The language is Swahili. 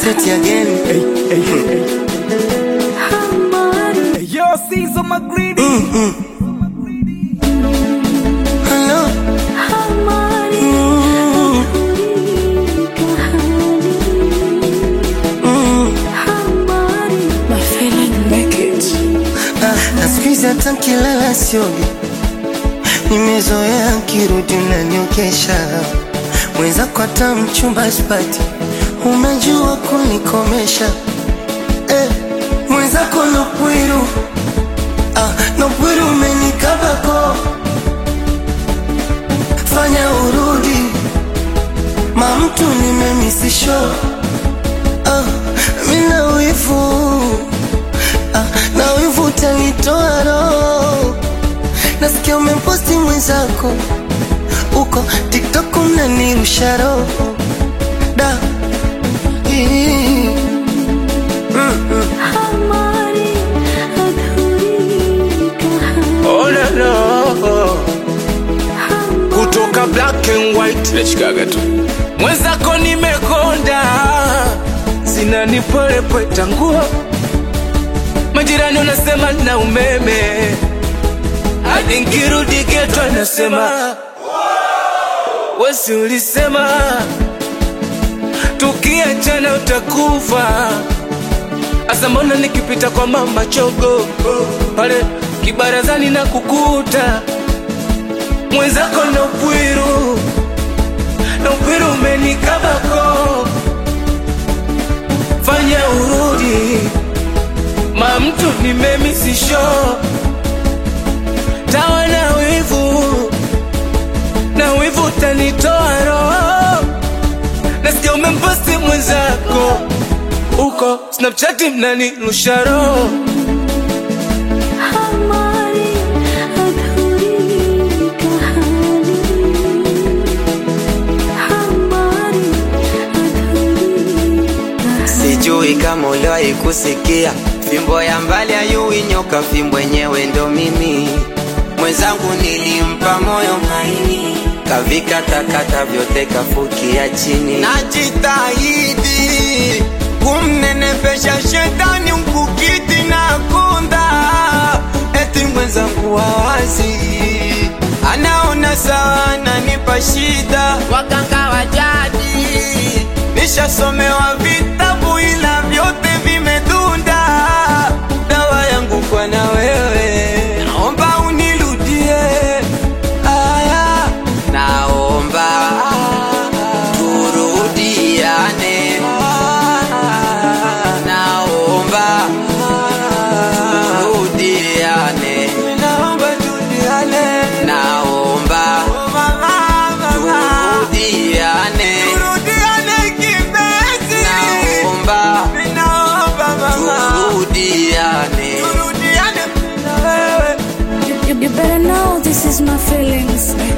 set again. Yo, Caesar McGreedy. Hello. Ah, na siku hizi hata nkilala siogi, nimezoea nkirudi unaniokesha mwenzako, hata mchumba sipati, umejua kunikomesha eh, mwenzako Nopwiru ah, Nopwiru umenikabako, fanya urudi mamtu nimemisisho ah, mina wivu ah, na wivu utanitoa roho. Nasikia umemposti mwenzako uko TikTok mnanirusha roho da Ii. Mm, mm. Oh, no, no. kutoka black and white nachikaga tu mwenzako nimekonda zinanipolepweta nguo majirani unasema na umeme hadi nkirudi geto anasema wesi ulisema tukiachana utakufa asa mbona nikipita kwa mama chogo pale kibarazani na kukuta mwenzako na upwiru na upwiru umenikabako fanya urudi ma mtu nimemisisho tawa na wivu na wivu tanitoa roho nasikia umemposti mwenzako uko snapchati mnanirusha roho Sijui kama uliwahi kusikia fimbo ya mbali ayui nyoka, fimbo yenyewe ndo mimi. Mwenzangu nilimpa moyo maini, kavika takata vyote kafukia chini. Najitahidi kumnenepesha shetani mkukiti na kunda, eti mwenzangu wawazi anaona sawa, ananipa shida. Waganga wa jadi nishasomewa vitabu ila vyote vimedunda. Dawa yangu kwa na wewe, naomba unirudie. Aya, naomba turudiane, naomba turudiane, naomba turudiane, naomba turudiane, turudiane kipenzi, naomba turudiane, turudiane na wewe You, you better know this is my feelings.